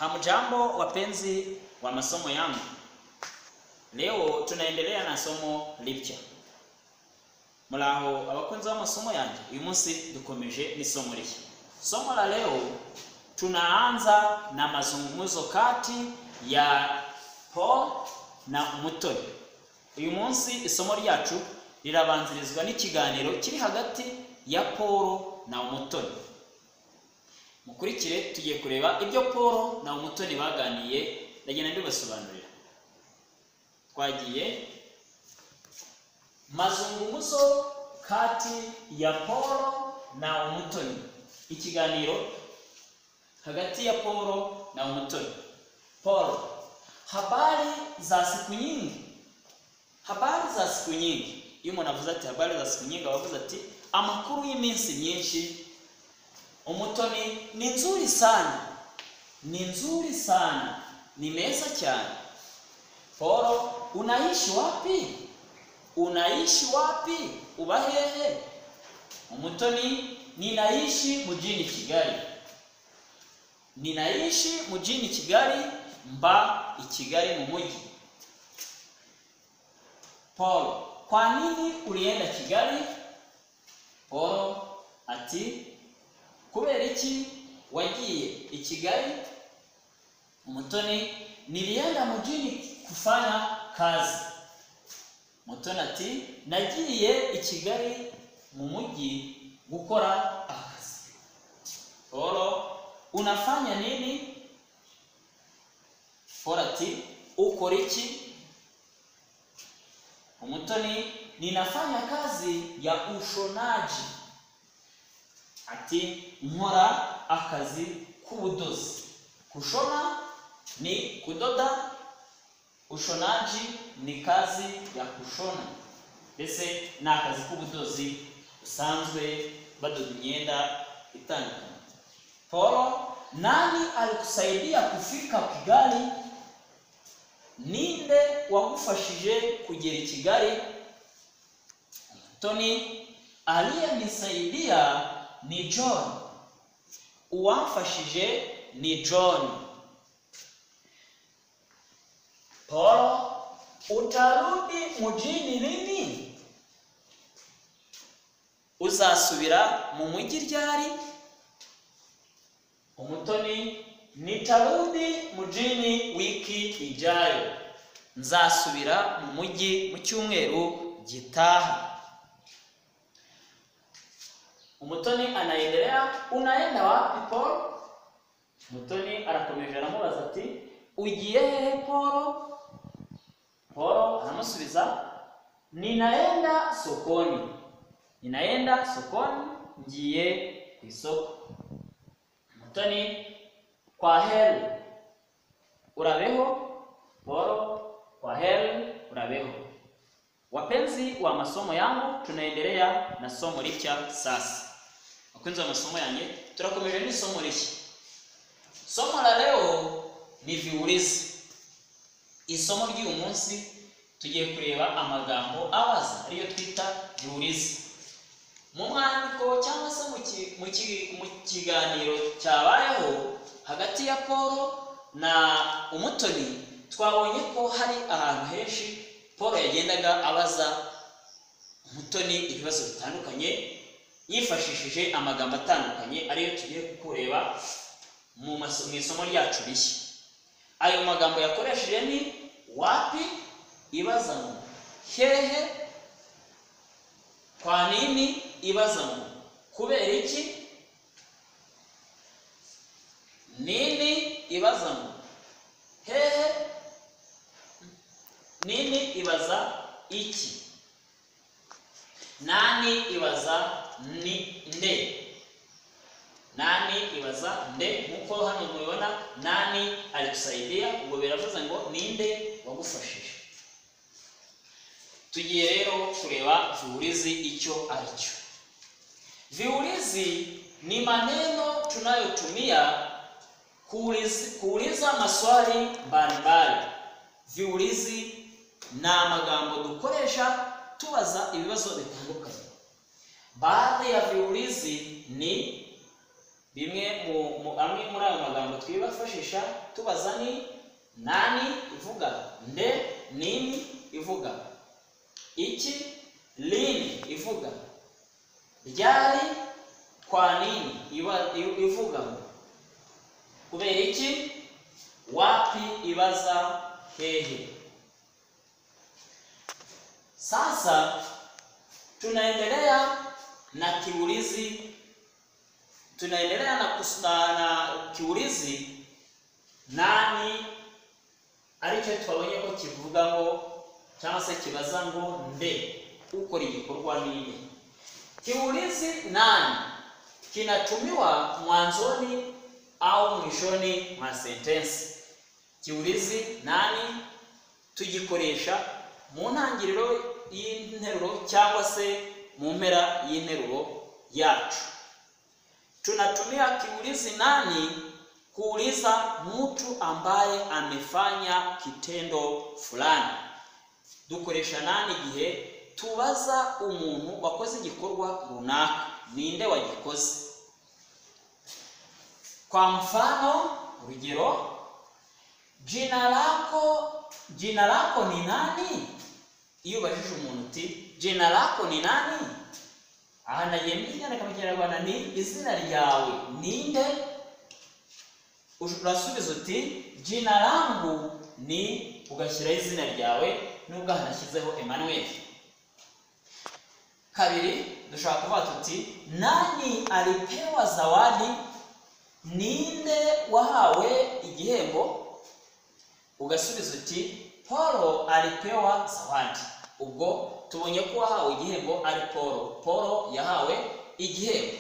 Hamjambo wapenzi wa masomo yangu. Leo tunaendelea na somo ripya. Muraho abakunzi b'amasomo yanjye, uyu munsi dukomeje n'isomo rishya. Somo la leo tunaanza na mazungumzo kati ya Paul na Umutoni. Uyu munsi isomo ryacu rirabanzirizwa n'ikiganiro kiri hagati ya Paul na Umutoni. Mukurikire tugiye kureba ibyo Paul na Umutoni baganiye, ndagenda ndibasobanurira. Twagiye mazungumzo kati ya Paul na Umutoni, ikiganiro hagati ya Paul na Umutoni. Paul, habari za siku nyingi. Habari za siku nyingi. Iyo umuntu avuze ati habari za siku nyingi, aba avuze ati amakuru y'iminsi myinshi. Umutoni ni nzuri sana, ni nzuri sana, ni meza cyane. Paul, unaishi wapi? Unaishi wapi? Uba hehe? Umutoni, ninaishi mjini Kigali. Ninaishi mjini Kigali, mba i Kigali mu mujyi. Paul, kwa nini ulienda Kigali? Paul ati kubera iki wagiye i Kigali? Umutoni, nilienda mjini kufanya kazi. Mutoni ati nagiye i Kigali mu mujyi gukora akazi. Paul, unafanya nini? Paul ati ukora iki? Umutoni, ninafanya kazi ya ushonaji. Ati nkora akazi k'ubudozi. Kushona ni kudoda, ushonaji ni kazi ya kushona. Mbese ni akazi k'ubudozi busanzwe badoda imyenda itandukanye. Paul, nani alikusaidia kufika Kigali? Ninde wagufashije kugera i Kigali? Tony, aliyenisaidia ni John. Uwamfashije ni John. Paul, utarudi mujini lini? Uzasubira mu mujyi ryari? Umutoni, nitarudi mujini wiki ijayo. Nzasubira mu mujyi mu cyumweru gitaha. Umutoni anaendelea, unaenda wapi Paul? Mutoni anakomeje anamubaza ati, ugiye hehe Paul? Paul anamusubiza, ninaenda sokoni, ninaenda sokoni, ngiye ku isoko. Mutoni, kwa heri, urabeho? Paul, kwa heri, urabeho. Wapenzi wa masomo yangu, tunaendelea na somo lipya sasa. Wapenzi wa masomo yangu, tunakomeje ni somo lipya. Somo la leo ni viulizi. Isomo ry'uyu munsi tugiye kureba amagambo abaza ariyo twita viulizi. Mu mwandiko cyangwa se mu kiganiro cyabayeho hagati ya Paul na Umutoni, twabonye ko hari ahantu henshi Paul yagendaga abaza Umutoni ibibazo bitandukanye yifashishije amagambo atandukanye ariyo tugiye kureba mu isomo ryacu rishya ayo magambo yakoresheje ni wapi ibaza ngo hehe kwa nini ibaza ngo kubera iki nini ibaza ngo hehe nini ibaza iki nani ibaza ni nde nani ibaza nde nkuko hano mubibona nani alikusaidia ubwo biravuze ngo ninde wagufashije tugiye rero kureba viulizi icyo aricyo viulizi ni maneno tunayotumia kuuliza, kuuliza maswali mbalimbali viulizi ni amagambo dukoresha tubaza ibibazo bitandukanye baadhi ya viulizi ni bimwe mu mu- amwe muri ayo magambo twifashisha tubaza ni nani ivuga nde nini ivuga iki lini ivuga ryari kwa nini iba- i- ivuga ngo kubera iki wapi ibaza hehe sasa tunaendelea na kiulizi tunaendelea na, kus- na, na kiulizi nani aricyo twabonye ko kivuga ngo cyangwa se kibaza ngo nde ukora igikorwa nini kiulizi nani kinatumiwa mwanzoni au mwishoni mwa sentensi kiulizi nani tugikoresha mu ntangiriro y'interuro cyangwa se mu mpera y'interuro yacu tunatumia kiulizi nani kuuliza mtu ambaye amefanya kitendo fulani dukoresha nani igihe tubaza umuntu wakoze igikorwa runaka ninde wagikoze kwa mfano urugero jina lako jina lako ni nani iyo ubajije umuntu uti jina lako ni nani aha nagiye mu kinyarwanda mu kinyarwanda ni izina ryawe ninde Ush- urasubiza uti jina langu ni ugashyiraho izina ryawe nubwo hanashyizeho emmanuel kabiri dushobora kuvuga tuti nani alipewa zawadi ninde wahawe igihembo ugasubiza uti polo alipewa zawadi ubwo tubonye ko uwahawe igihembo ari polo polo yahawe igihembo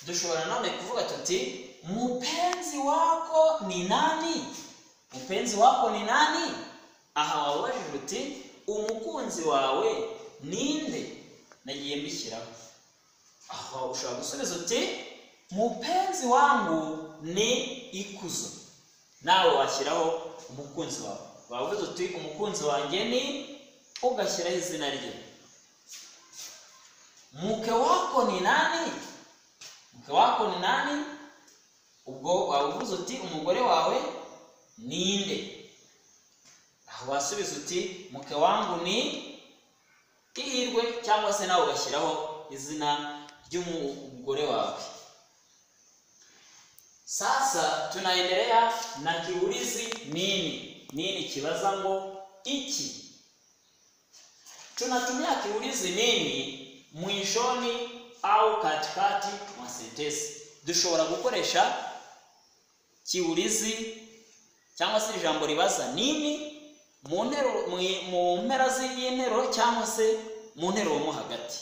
dushobora nanone kuvuga tuti mupenzi wako ni nani mupenzi wako ni nani aha wababajije uti umukunzi wawe ninde nagiye mbishyiraho aho ushobora gusubiza uti mupenzi wangu ni ikuzo nawe washyiraho umukunzi wawe wavuze uti umukunzi wanjye ni ugashyiraho izina rye mke wako ni nani mke wako ni nani ubwo wavuze uti umugore wawe ninde aho wasubiza uti mke wangu ni ihirwe cyangwa se nawe ugashyiraho izina ry'umugore wawe sasa tunaendelea na kiulizi nini nini kibaza ngo iki tunatumia kiulizi nini mwishoni au katikati mwa sentensi dushobora gukoresha kiulizi cyangwa se ijambo ribaza nini mu nteruro- mu- mu mpera zi- y'interuro cyangwa se mu nteruro mo hagati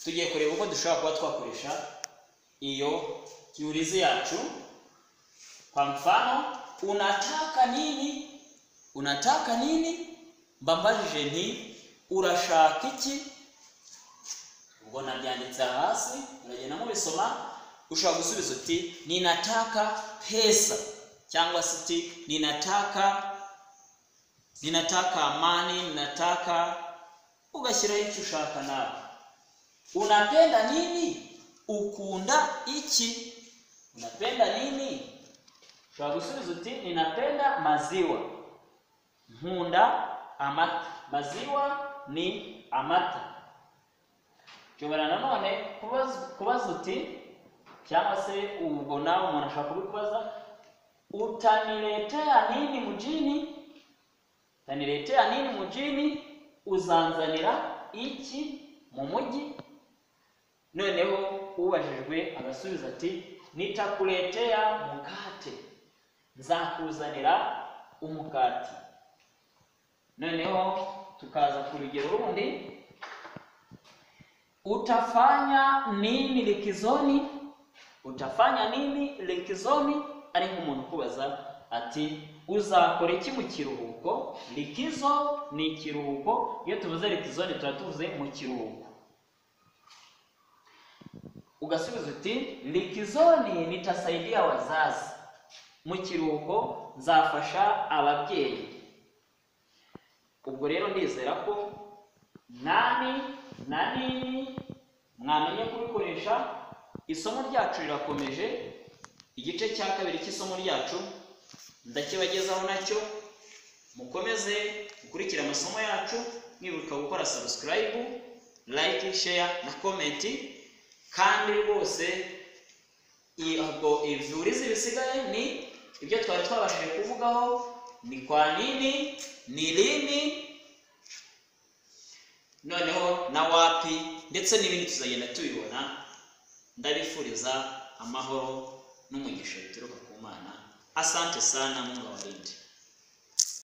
tugiye kureba uko dushobora kuba twakoresha iyo kiulizi yacu kwa mfano unataka nini unataka nini mbambajije nti urashaka iki ubwo nabyanditse hasi uragenda mubisoma ushobora gusubiza uti ninataka pesa cyangwa se uti ninataka ninataka amani ninataka ugashyiraho icyo ushaka nawe unapenda nini ukunda iki unapenda nini ushobora gusubiza uti ninapenda maziwa nkunda amata maziwa ni amata shobora nanone kubaza, kubaza uti cyangwa se ubwo nawe umuntu ashobora kubikubaza utaniletea nini mujini utaniletea nini mujini uzanzanira iki mu mujyi noneho ubajijwe agasubiza ati nitakuletea mukate nzakuzanira umukati noneho tukaza ku rugero rundi utafanya nini likizoni utafanya nini likizoni ari nk'umuntu ukubaza ati uzakora iki mu kiruhuko likizo ni ikiruhuko iyo tuvuze likizoni tuba tuvuze mu kiruhuko ugasubiza uti likizoni nitasaidia wazazi mu kiruhuko nzafasha ababyeyi ubwo rero ndizera ko nani na nini mwamenye kubikoresha isomo ryacu rirakomeje igice cya kabiri cy'isomo ryacu ndakibagezaho nacyo mukomeze gukurikira amasomo yacu mwibuka gukora sabusikarayibu layike sheya na komenti kandi rwose ntabwo iburizi bisigaye ni ibyo twari twabashije kuvugaho ni kwa nini ni rini noneho na wapi ndetse n'ibindi tuzagenda tubibona ndabifuriza amahoro n'umugisha bituruka ku mana asante sana mungu abarinde